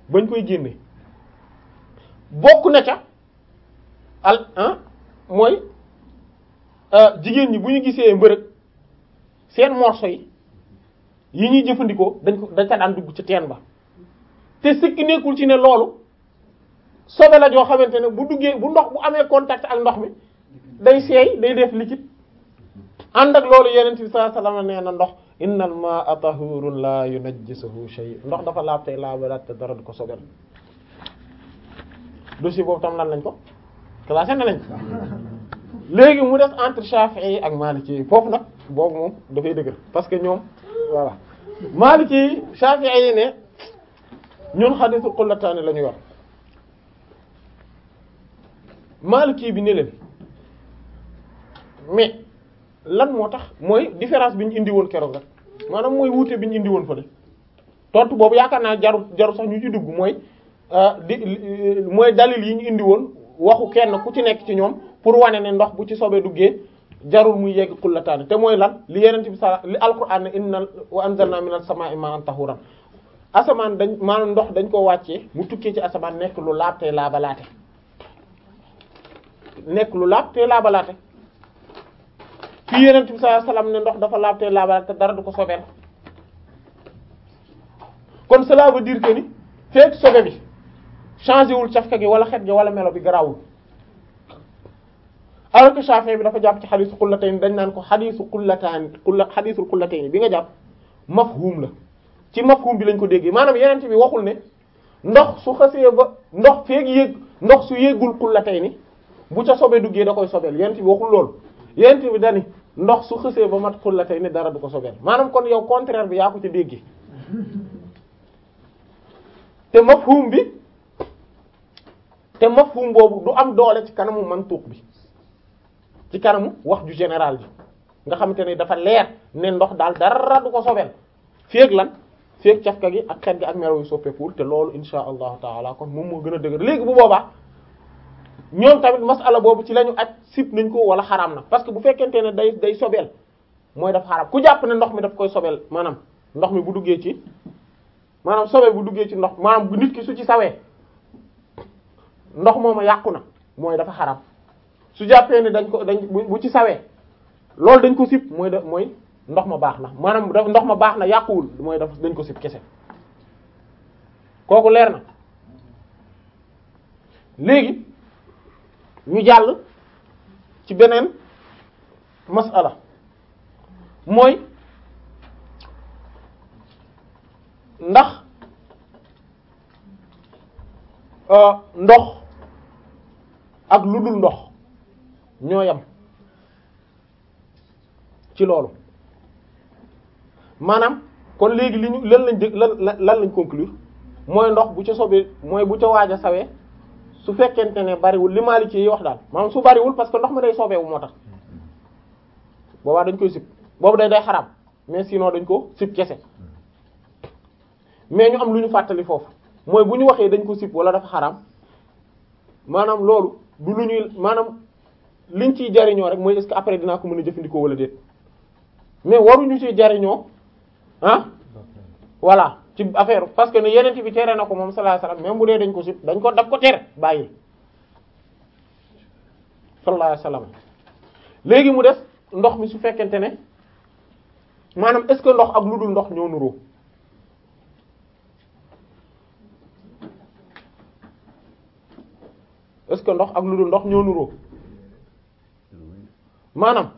bañ koy génne bokk na ca al ah mooy jigéen ñi bu ñu gisee mbërëg seen morso yi yi ñuy jëfandikoo dañ ko dañ ko daan dugg ci teen ba te sikki nekkul ci ne loolu sobe la joo xamante ne bu duggee bu ndox bu amee contact ak ndox mi day seey day def liquide ànd ak loolu yeneen bi sallallahu alayhi wasallam nee na ndox innal ma'a tahurun la yunajjisuhu shay ndox dafa laab tey laabalaat te dara du ko sobel dossier boobu tam lan lañ ko classé na nañ léegi mu des entre Shafi'i yi ak Maliki yi foofu nag boobu moom dafay dëgër parce que ñoom voilà Maliki yi Shafi'i yi ne ñun xadiisul xullataani la ñu yor Maliki bi ne leen mais lan moo tax mooy différence bi ñu indi woon keroog rek maanaam mooy wuute bi ñu indi woon fële tontu boobu yaakaar naa jaru jaru sax ñu ci dugg mooy di mooy dalil yi ñu indi woon waxu kenn ku ci nekk ci ñoom pour wane ne ndox bu ci soobee duggee jarul muy yegg xullataani te mooy lan li yeneen bi sa li alquran ne inna wa anzalna minas samaa'i ma'an tahuran asamaan dañ maanaam ndox dañ ko wàccee mu tukkee ci asamaan nekk lu laab te laabalaate nekk lu laab te laabalaate fii yeneen bi sallallahu alayhi wasallam ne ndox dafa laab te laabalaate te dara du ko sobeel kon cela veut dire que ni fekk sobe bi changé wul cafka gi wala xet gi wala melo bi garawul alors que Shafi'i bi dafa jàpp ci xadiisu xullatayn dañ naan ko xadiisu xullataan xulla xadiisul xullatayn bi nga jàpp mafhum la ci mafhum bi lañ ko déggee maanaam yeneen bi waxul ne ndox su xasee ba ndox feeg yéeg ndox su yéegul xullatayn bu ca sobe duggee da koy sobeel yeneen bi waxul loolu yeneen bi dani ndox su xasee ba mat xullatayn dara du ko sobeel maanaam kon yow contraire bi yaa ko ca déggee te mafhum bi te mafhum boobu du am doole ci kanamu mantuq bi ci kanamu wax ju général bi nga xamante ne dafa leer ne ndox daal dara du ko sobeel feeg lan feeg cafka gi ak xet gi ak melo yu soppeekuwul te loolu insha allahu taala kon moom moo gën a dëgër léegi bu boobaa ñoom tamit masala boobu ci la ñu aj sip nañ ko wala xaraam na parce que bu fekkente ne day day sobeel mooy daf xaraam ku jàpp ne ndox mi daf koy sobeel maanaam ndox mi bu duggee ci maanaam sobe bu duggee ci ndox maanaam bu nit ki su ci sawee ndox mooma yàqu na mooy dafa xaraam su jàppee ne dañ ko dañ bu ci sawee loolu dañ ko sip mooy da mooy ndox ma baax na maanaam daf ndox ma baax na yàquwul mooy daf dañ ko sip kese kooku leer na léegi ñu jàll ci beneen masala mooy ndax ndox ak lu dul ndox ñoo yam ci loolu maanaam kon léegi li ñu lan lañ dégg lan lan lañ conclure mooy ndox bu ca sobee mooy bu ca waaj a sawee su fekkente ne bariwul li Maliki yi wax daal maanaam su bariwul parce que ndox mi day sobeewu moo tax boobaa dañ koy sib boobu day day xaraam mais sinon dañ ko sib kese mais ñu am lu ñu fàttali foofu mooy bu ñu waxee dañ ko sib wala dafa xaraam maanaam loolu du lu ñuy maanaam liñ ciy jariñoo rek mooy est-ce que après dinaa ko mën a jëfandikoo wala déet mais waruñu ciy jariñoo ah voilà ci affaire parce que ne yeneen bi tere na ko moom sallallahu alayhi wasallam même bu dee dañ ko sib dañ ko daf ko tere bàyyi sallallahu alayhi wasallam léegi mu des ndox mi su fekkente ne maanaam est-ce que ndox ak lu dul ndox ñoo nuroo est-ce que ndox ak lu dul ndox ñoo nuroo maanaam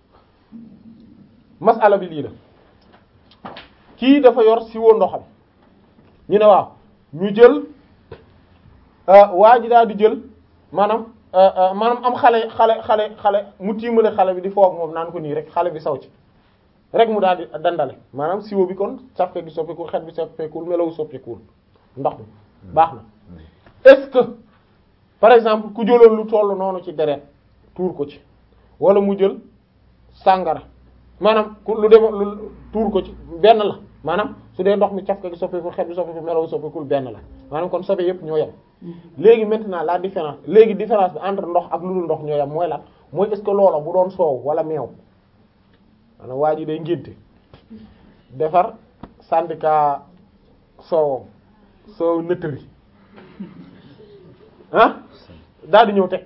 masala bi lii la kii dafa yor siwo ndoxam ñu ne waaw ñu jël waa ji daal di jël maanaam maanaam am xale xale xale xale mu tiimale xale bi di foog moom naan ko nii rek xale bi saw ci rek mu daal di dandale maanaam siwo bi kon safke gi soppeekul xet bi soppeekul melawu soppeekul ndox mi baax na est-ce que par exemple ku jëloon lu tollu noonu ci deret tuur ko ci wala mu jël sàngara maanaam ku lu dem lu tuur ko ci benn la maanaam su dee ndox mi cafka gi soppeekul xet bi soppeekul melawu soppeekul benn la maanaam kon sobe yépp ñoo yem léegi maintenant la différence léegi différence bi entre ndox ak lu dul ndox ñoo yem mooy lan mooy est-ce que loola bu doon soow wala meew maanaam waa ji day ngénte defar syndicat soowam soow nëttëri ah daal di ñëw teg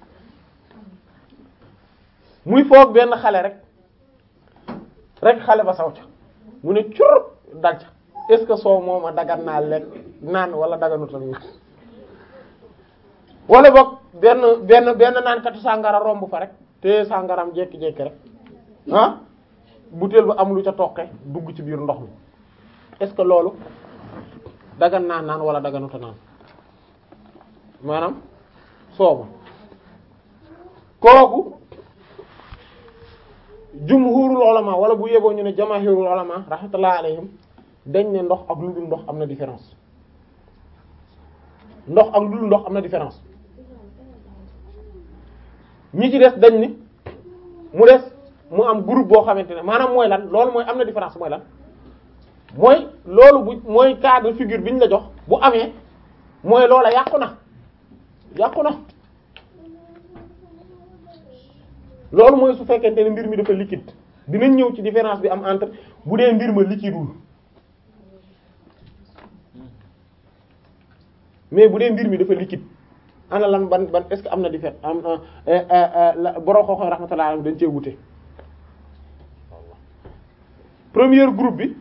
muy foog benn xale rek rek xale ba saw ca mu ne cur dal ca est-ce que soow moom a dagan naa lekk naan wala daganut ak naan wala boog benn benn benn naan katu sàngara romb fa rek te sàngaram jékki-jékki rek ah butéel ba am lu ca toqe dugg ci biir ndox mi est-ce que loolu dagan naa naan wala daganuta naan maanaam sooba kooku jumhurul ulama wala bu yeboo ñu ne jamaahirul ulama rahmatullah alayhim dañ ne ndox ak lu dul ndox am na différence ndox ak lu dul ndox am na différence ñi ci des dañ ni mu des mu am groupe boo xamante ne maanaam mooy lan loolu mooy am na différence mooy lan mooy loolu bu mooy cas de figure bi ñu la jox bu amee mooy loola yàqu na yàqu na loolu mooy su fekkente ne mbir mi dafa liquide dinañ ñëw ci différence bi am entre bu dee mbir ma liquideul mais bu dee mbir mi dafa liquide ana lan ban ban est-ce que am na différence am borom xooxoy rahmatullah alayhi dañ cee wute premier groupe bi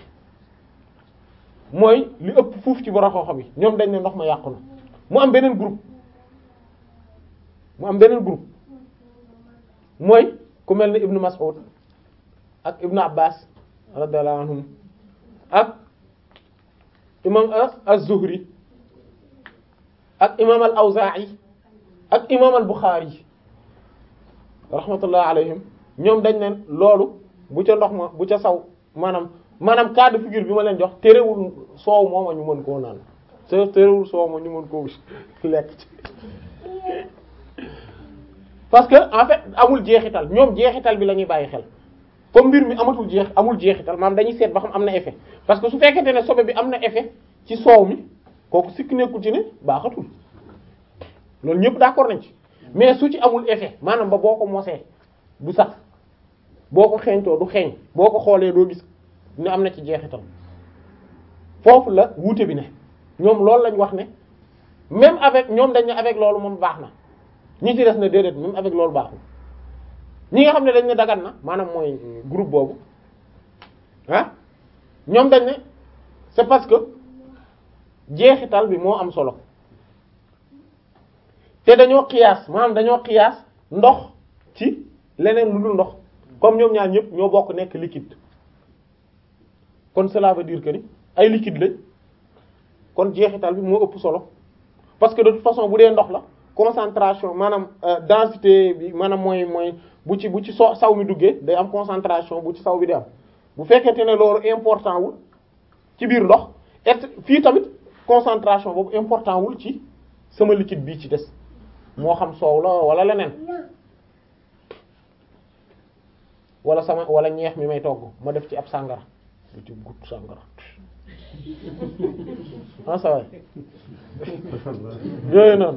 mooy li ëpp fuuf ci borom xooxo bi ñoom dañ ne ndox ma yàqu na mu am beneen groupe mu am beneen groupe mooy ku mel ni Ibn Mas'ud ak Ibn Abbas radiyallahu anhum ak imam az-Zuhri ak imam al-Awza'i ak imam al-Bukhari rahmatullah alayhim ñoom dañ ne loolu bu ca ndox ma bu ca saw maanaam maanaam cas de figure bi ma leen jox terewul soow mooma ñu mën koo naan te terewul soow ma ñu mën koo lekk ci parce que en fait amul jeexital ñoom jeexital bi la ñuy bàyyi xel comme mbir mi amatul jeex amul jeexital maanaam dañuy seet ba xam am na effet parce que su fekkente ne sobe bi am na effet ci soow mi kooku sikk nekkul ci ne baaxatul loolu ñëpp d'accord nañ ci mais su ci amul effet maanaam ba boo ko mosee du sax boo ko xeeñtoo du xeeñ boo ko xoolee doo gis ne am na ci jeexital foofu la wuute bi ne ñoom loolu lañ wax ne même avec ñoom dañ ne avec loolu moom baax na ñi ci des na déedéet même avec loolu baaxul ñi nga xam ne dañ ne dagan na maanaam mooy groupe boobu ah ñoom dañ ne c'est parce que jeexital bi moo am solo te dañoo xiyaas maanaam dañoo xiyaas ndox ci leneen lu dul ndox comme ñoom ñaar ñëpp ñoo bokk nekk liquide kon cela veut dire que ni ay liquide lañ kon jeexital bi moo ëpp solo parce que de toute façon bu dee ndox la concentration maanaam densité bi maanaam mooy mooy bu ci bu ci so saw mi duggee day am concentration bu ci saw bi di am bu fekkente ne loolu important wul ci biir ndox et fii tamit concentration boobu important wul ci sama liquide bii ci des moo xam soow la wala leneen wala sama wala ñeex mi may togg ma def ci ab sàngara du ci gut sàngara ah ça va yooyu noonu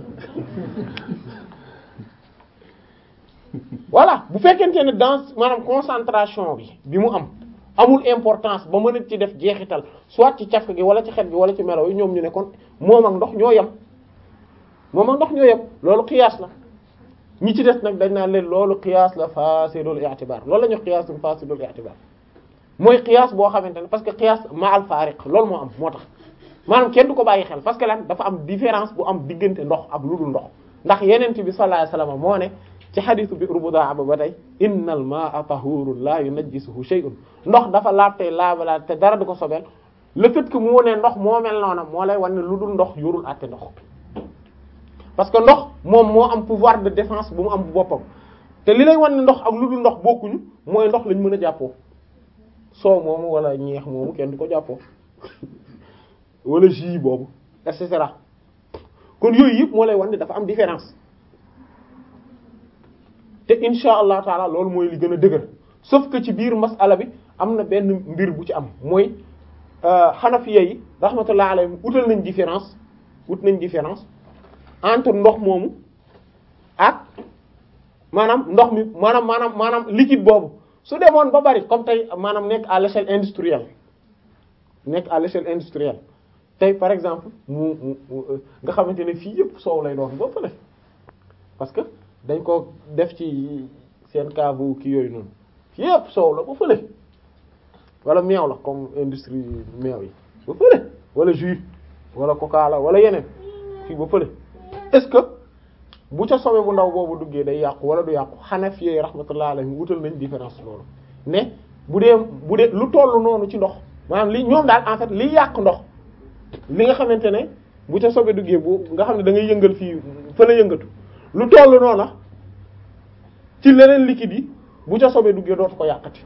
voilà bu fekkente ne dans maanaam concentration bi bi mu am amul importance ba mën a ci def jeexital soit ci cafka gi wala ci xet gi wala ci melo yi ñoom ñu ne kon moom ak ndox ñoo yem moom ak ndox ñoo yem loolu qiyaas la ñi ci des nag dañ naan leen loolu qiyaas la fasidul i'tibar loolu la ñu qiyaas fasidul i'tibar mooy qiyaas boo xamante ne parce que qiyaas ma al fariq loolu moo am moo tax maanaam kenn du ko bàyyi xel parce que lan dafa am différence bu am diggante ndox ak lu dul ndox ndax yenent bi sallallahu alayhi wasallam moo ne ci xadisu bi rubudaa ba ba tey innal ma'a tahurun la yunajjisuhu shay'un ndox dafa laab tey laabalaat te dara du ko sobeel le fait que mu ne ndox moo mel noona moo lay wan ne lu dul ndox yorul àtte ndox parce que ndox moom moo am pouvoir de défense bu mu am bu boppam te li lay wan ne ndox ak lu dul ndox bokkuñu mooy ndox lañ mën a jàppoo soow moomu wala ñeex moomu kenn du ko jàppoo wala jus boobu et cetera kon yooyu yëpp moo lay wan ne dafa am différence te insha allah taala loolu mooy li gën a dëgër sauf que ci biir masala bi am na benn mbir bu ci am mooy xanafiya yi rahmatullah alayhim utal nañ différence ut nañ différence entre ndox moomu ak maanaam ndox mi maanaam maanaam maanaam liquide boobu su demoon ba bari comme tey maanaam nekk à l'échelle industrielle nekk à l'échelle industrielle tey par exemple mu mu nga xamante ne fii yëpp soow lay doon ba fële parce que dañ ko def ci seen cave ki yooyu noonu fii yëpp soow la ba fële wala meew la comme industrie meew yi ba fële wala jus wala coca la wala yeneen fii ba fële est-ce que bu ca sobe bu ndaw boobu duggee day yàqu wala du yàqu Hanafi yi rahmatullah alayhim wutal nañ différence loolu ne bu dee bu dee lu tollu noonu ci ndox maanaam li ñoom daal en fait li yàq ndox li nga xamante ne bu ca sobe duggee bu nga xam ne da ngay yëngal fii fa la yëngatu lu tollu noonu ci leneen liquide yi bu ca sobe duggee dootu ko yàqati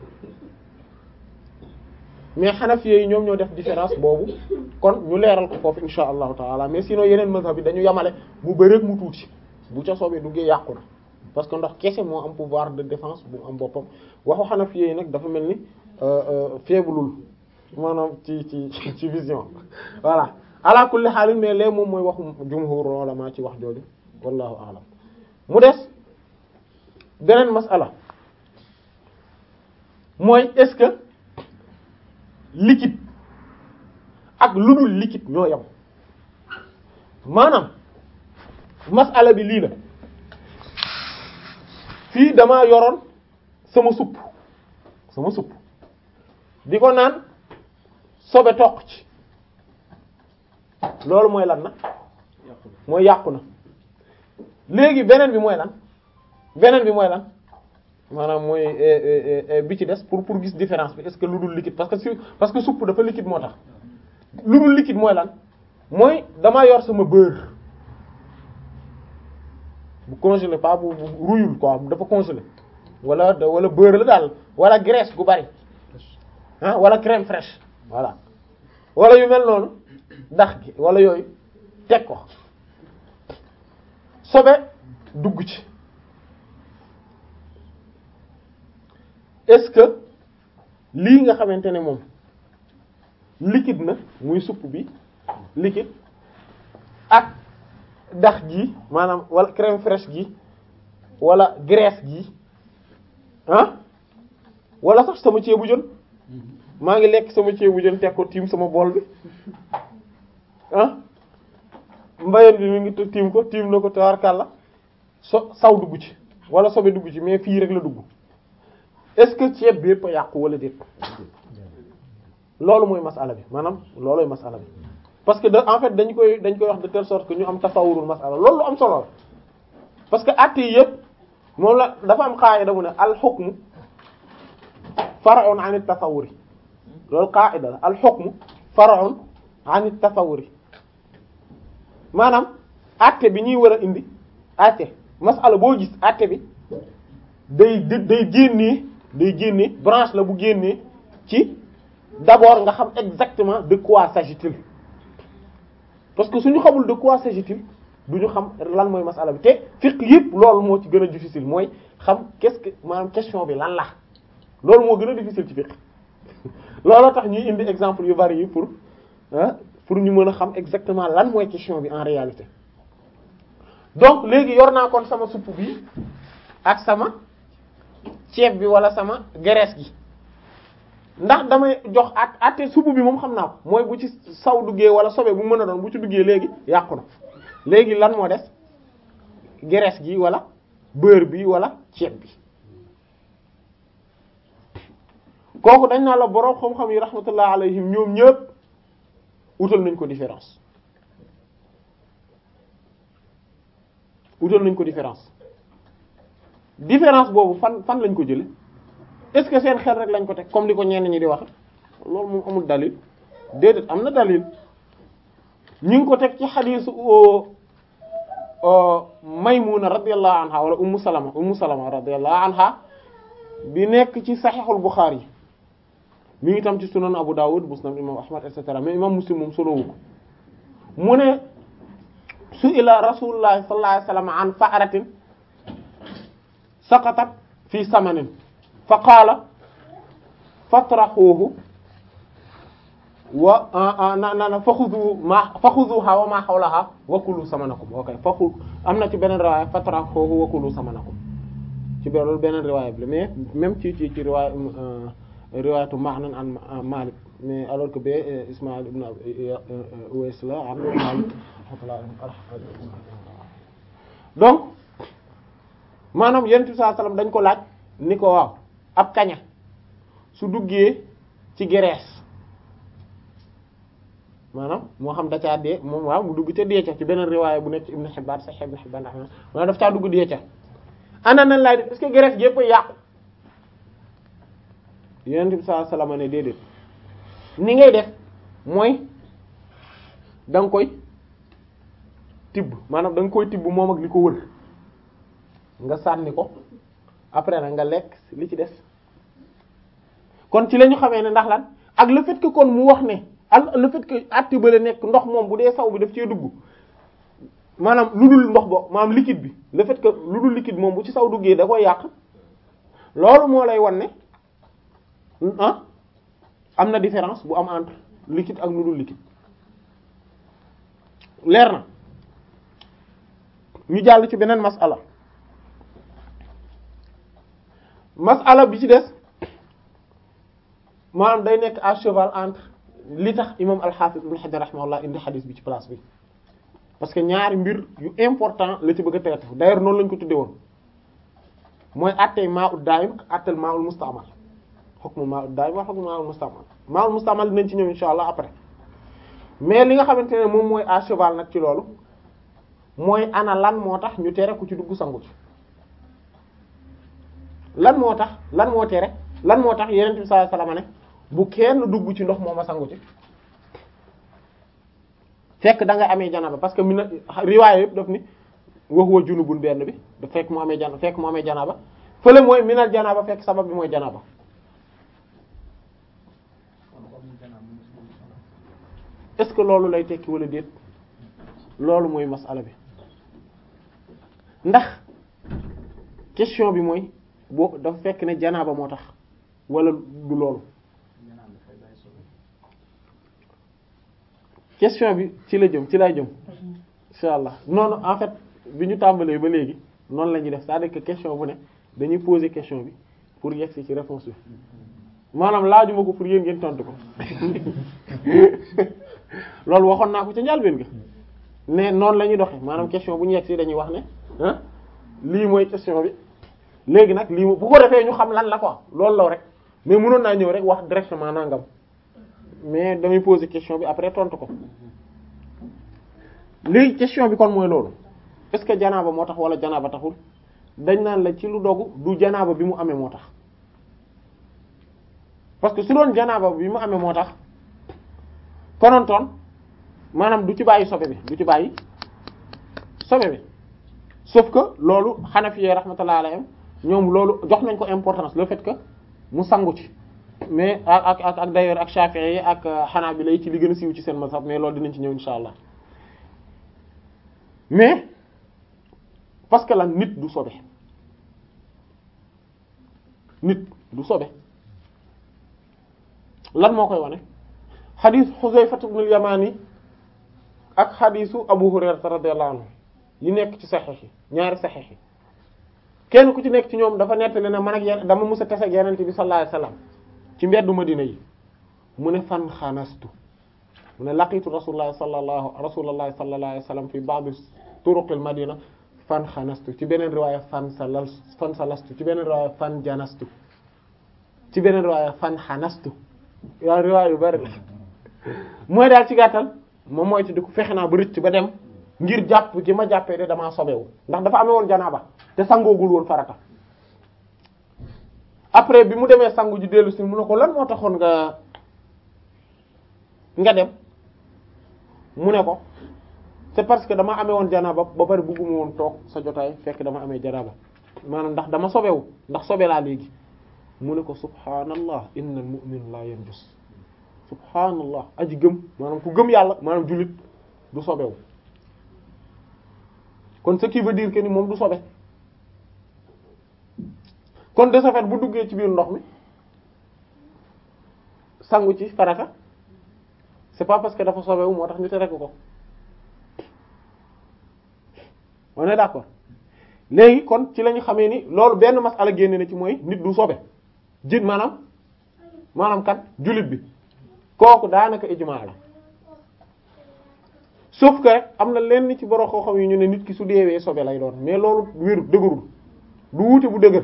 mais Hanafi yi ñoom ñoo def différence boobu kon ñu leeral ko foofu insha allahu taala mais sinon yeneen mazhab bi dañu yamale mu bëreeg mu tuuti bu ca soobee duggee yàqu na parce que ndox kese moo am pouvoir de défense bu am boppam waxu Hanafi yi nag dafa mel ni faiblul maanaam ci ci ci vision voilà ala kulli haal mais lee moom mooy waxu jumhur ulama ci wax jooju wallahu a'lam mu des beneen masala mooy est-ce que liquide ak lu dul liquide ñoo yam maanaam masala bi lii la fii damaa yoroon sama supp sama supp di ko naan sobe toq ci loolu mooy lan na mooy yàqu na léegi beneen bi mooy lan beneen bi mooy lan maanaam mooy bi ci des pour pour gis différence bi est-ce que lu dul liquide parce que si parce que supp dafa liquide moo tax lu dul liquide mooy lan mooy damaa yor sama beurre bu congelé pas bu bu ruyul quoi dafa congelé wala wala beurre la daal wala graisse gu bari ah wala crème fraîche voilà wala yu mel noonu dax gi wala yooyu teg ko sobe dugg ci est-ce que lii nga xamante ne moom liquide na muy supp bi liquide ak dax gi maanaam wala crème fraîche gi wala graisse gi ah wala sax sama ceebu jën maa ngi lekk sama ceebu jën teg ko tiim sama bool bi ah mbayeen bi mi ngi tiim ko tiim na ko tawarkàlla so saw dugg ci wala sobe dugg ci mais fii rek la dugg est-ce que ceeb bi yëpp a yàqu wala déet loolu mooy masala bi maanaam loolooy masala bi parce que de en fait dañ koy dañ koy wax de telle sorte que ñu am tasawurul masala loolu lu am solo la parce que at yi yëpp moom la dafa am qaida mu ne al hukmu far'un 'an at-tasawwuri loolu qaida la al hukmu far'un 'an at-tasawwuri maanaam atte bi ñuy war a indi atte masala boo gis atte bi day day génnee day génnee branche la bu génnee ci d'abord nga xam exactement de quoi s'agit-il parce que suñu xamul de quoi s'agit-il du ñu xam lan mooy masala bi te fiqh yëpp loolu moo ci gën a difficile mooy xam qu'est-ce que maanaam question bi lan la loolu moo gën a difficile ci fiqh looloo tax ñuy indi exemple yu bari yi pour ah pour ñu mën a xam exactement lan mooy question bi en réalité donc léegi yor naa kon sama supp bi ak sama ceeb bi wala sama graisse gi ndax damay jox at atte supp bi moom xam naa ko mooy bu ci saw duggee wala sobe bu mën a doon bu ci duggee léegi yàqu na léegi lan moo des graisse gi wala beurre bi wala ceeb bi kooku dañ naa la boroom xam-xam yi rahmatullah alayhim ñoom ñëpp utal nañ ko différence utal nañ ko différence différence boobu fan fan lañ ko jële est-ce que seen xel rek lañ ko teg comme li ko ñenn ñi di wax loolu moom amul dalil déedéet am na dalil ñu ngi ko teg ci xadiisu Maymuna radiyallahu anha wala Ummu Salama Ummu Salama radiyallahu anha bi nekk ci Sahihul Bukhari mi ngi tam ci Sunan Abu Dawud Musnad imam Ahmad et cetera mais imam Muslim moom solowu ko mu ne su ila Rasulullah sallallahu alayhi wasallam an fa'ratin saqatat fi samanin fa qaala fatrahuhu wa na na na faxudu ma faxuduha wa ma hawlaha wa kulu samanakum ok faxu am na ci beneen riwaaya fatrahuhu wa kulu samanakum ci beneen loolu beneen riwaaya bi la mais même ci ci ci riwaaya riwaayatu Ma'nan an Malik mais alors que bee Ismaïl ibn Uways la an Malik donc maanaam yentu saa sallam dañ ko laaj ni ko waaw ab kaña su duggee ci gerees maanaam moo xam da caa dee moom waaw mu dugg ca dee ca ci beneen riwaaya bu nekk ci Ibn Hibbaan Sahih Ibn Hibbaan maanaam daf caa dugg dee ca ana nan laay def est-ce que gerees yépp yàqu yonent bi sallallahu alayhi wasallam ne déedéet ni ngay def mooy da nga koy tibb maanaam da nga koy tibb moom ak li ko wër nga sànni ko après nag nga lekk li ci des kon ci la ñu xamee ne ndax lan ak le fait que kon mu wax ne al le fait que atti bale nekk ndox moom bu dee saw bi daf cee dugg maanaam lu dul ndox bo maanaam liquide bi le fait que lu dul liquide moom bu ci saw duggee da koy yàq loolu moo lay wan ne ah am na différence bu am entre liquide ak lu dul liquide leer na ñu jàll ci beneen masala masala bi ci des maanaam day nekk à cheval entre li tax imam al-Hafiz ibn Hajar rahimahullah indi xadis bi ci place bi parce que ñaari mbir yu important la ci bëgg a traité d'ailleurs noonu lañ ko tuddee woon mooy attey maa ut daayim ak attel maa ul mustaamal hukmu maa ut daayim wa hukmu maa ul mustaamal maa ul mustaamal dinañ ci ñëw insha allah après mais li nga xamante ne moom mooy à cheval nag ci loolu mooy ana lan moo tax ñu tere ku ci dugg sangu ci lan moo tax lan moo tere lan moo tax yeneen bi sallallahu alayhi wasallam ne bu kenn dugg ci ndox mooma sangu ci fekk da nga amee janaba parce que mi na riwaaya yëpp daf ni wax wa junubun benn bi da fekk mu amee jan fekk mu amee janaba fële mooy minal janaba fekk sabab bi mooy janaba est-ce que loolu lay tekki wala déet loolu mooy masala bi ndax question bi mooy boo dafa fekk ne janaba moo tax wala du loolu question bi ci la jëm ci lay jëm insha allah noonu en fait bi ñu tàmbalee ba léegi noonu la ñuy def c'est-à-dire que question bu ne dañuy poser question bi pour yegsi ci réponse bi maanaam laajuma ko pour yéen ngeen tontu ko loolu waxoon naa ko ca njàlbéen ga ne noonu la ñuy doxee maanaam question bu ñu yegsi dañuy wax ne ah lii mooy question bi léegi nag lii bu ko defee ñu xam lan la quoi loolu la rek mais mënoon naa ñëw rek wax directement nangam mais damay poser question bi après tontu ko léegi question bi kon mooy loolu est-ce que janaaba moo tax wala janaaba taxul dañ naan la ci lu dogu du janaaba bi mu amee moo tax parce que su doon janaaba bi mu amee moo tax konontoon maanaam du ci bàyyi sobe bi du ci bàyyi sobe bi sauf que loolu Hanafi rahmatullah alayhim ñoom loolu jox nañ ko importance le fait que mu sangu ci mais ak ak ak d'ailleurs ak Shafi'i yi ak Hanabila yi ci li gën a siiw ci seen mazhab mais loolu dinañ ci ñëw insha allah mais parce que lan nit du sobe nit du sobe lan moo koy wane xadiis Xuzayfa ibn al-Yamani ak xadiisu Abu Hurayra radiyallahu anhu yi nekk ci saxiix yi ñaari saxiix yi kenn ku ci nekk ci ñoom dafa nettali ne man ak yenn dama mës a tase ak Yonent bi sallallahu alayhi wasallam ci mbeddu Madina yi mu ne fan xanastu mu ne laqitu rasulullah sallallahu rasulullah sallallahu alayhi wasallam fi ba'd turuqil madina fan xanastu ci beneen riwaaya fan salal fan salastu ci beneen riwaaya fan janastu ci beneen riwaaya fan xanastu yaa riwaaya yu bari mooy daal ci gàttal moom mooy ci di ko fexe naa ba rëcc ba dem ngir jàpp gi ma jàppee de damaa sobewu ndax dafa amee woon janaaba te sangoogul woon farata après bi mu demee sangu ji dellu si mu ne ko lan moo taxoon nga nga dem mu ne ko c'est parce que dama amee woon janaaba ba bari bëgguma woon toog sa jotaay fekk dama amee janaaba maanaam ndax dama sobewu ndax sobe laa léegi mu ne ko subhaanallah innal mu'min la yanjus subhaanallah aji gëm maanaam ku gëm yàlla maanaam jullit du sobewu kon ce qui veut dire que ni moom du sobe kon de ce fait bu duggee ci biir ndox mi sangu ci farata c'est pas parce que dafa sobewu moo tax ñu tere ko on est d'accord léegi kon ci la ñu xamee ni loolu benn masala génne na ci mooy nit du sobe jën maanaam maanaam kan jullit bi kooku daanaka ijmaa la sauf que rek am na lenn ci borom xam-xam yi ñu ne nit ki su deewee sobe lay doon mais loolu wéru dëgërul du wuute bu dëgër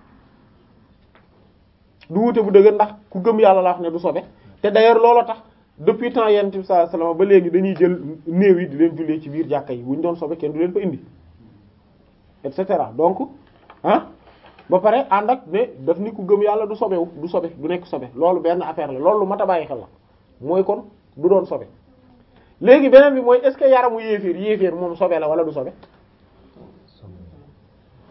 du wuute bu dëgër ndax ku gëm yàlla la wax ne du sobe te d'ailleurs looloo tax depuis temps yonent bi sallallahu alayhi wasallam ba léegi dañuy jël néew yi di leen jullee ci biir jàkka yi bu ñu doon sobe kenn du leen fa indi et cetera donc ah ba pare ànd ak ne daf ni ku gëm yàlla du sobewu du sobe du nekk sobe loolu benn affaire la loolu lu mat a bàyyi xel la mooy kon du doon sobe léegi beneen bi mooy est-ce que yaramu yéeféer yéeféer moom sobe la wala du sobe